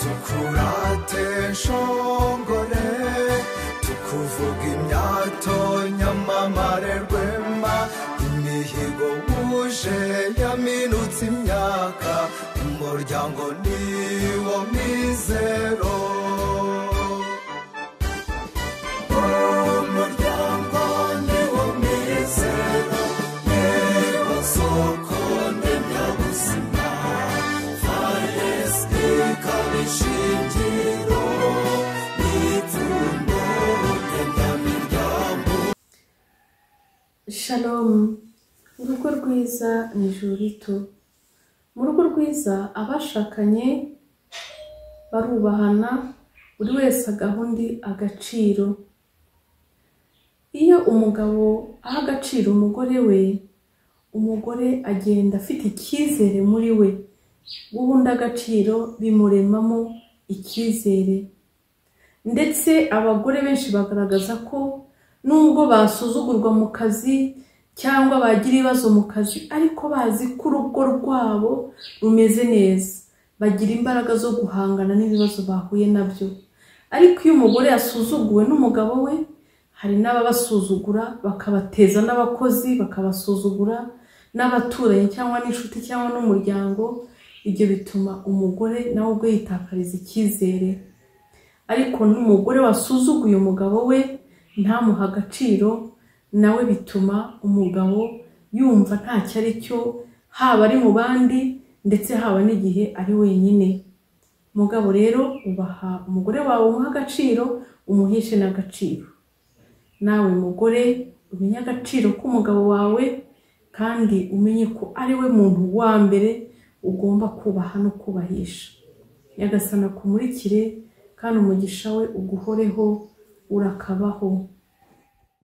tukurate nshongore tukuvuga imyato nyamamare rwema imihigo wuje yaminutse imyaka umuryango ni wo mizero umuryango ni wo mizero ni wo soko ndemyabuzima faresiti ikaba ishingiro n'ipfundo ndemyamiryango shalomu urugo rwiza ni ijuru rito mu rugo rwiza abashakanye barubahana buri wese agaha undi agaciro iyo umugabo aha agaciro umugore we umugore agenda afite icyizere muri we guha undi agaciro bimuremamo icyizere ndetse abagore benshi bagaragaza ko nubwo basuzugurwa mu kazi cyangwa bagira ibibazo mu kazi ariko bazi ko urugo rwabo rumeze neza bagira imbaraga zo guhangana n'ibibazo bahuye nabyo ariko iyo umugore yasuzuguwe n'umugabo we hari n'ababasuzugura bakabateza n'abakozi bakabasuzugura n'abaturanyi cyangwa n'inshuti cyangwa n'umuryango ibyo bituma umugore nawe ubwe yitakariza icyizere ariko n'umugore wasuzuguye umugabo we ntamuha agaciro nawe bituma umugabo yumva ntacyo ari cyo haba ari mu bandi ndetse haba n'igihe ari wenyine mugabo rero ubaha umugore wawe umuha agaciro umuhishe n'agaciro nawe mugore umenye agaciro k'umugabo wawe kandi umenye ko ari we muntu wa mbere ugomba kubaha no kubahisha nyagasana akumurikire kandi umugisha we uguhoreho urakabaho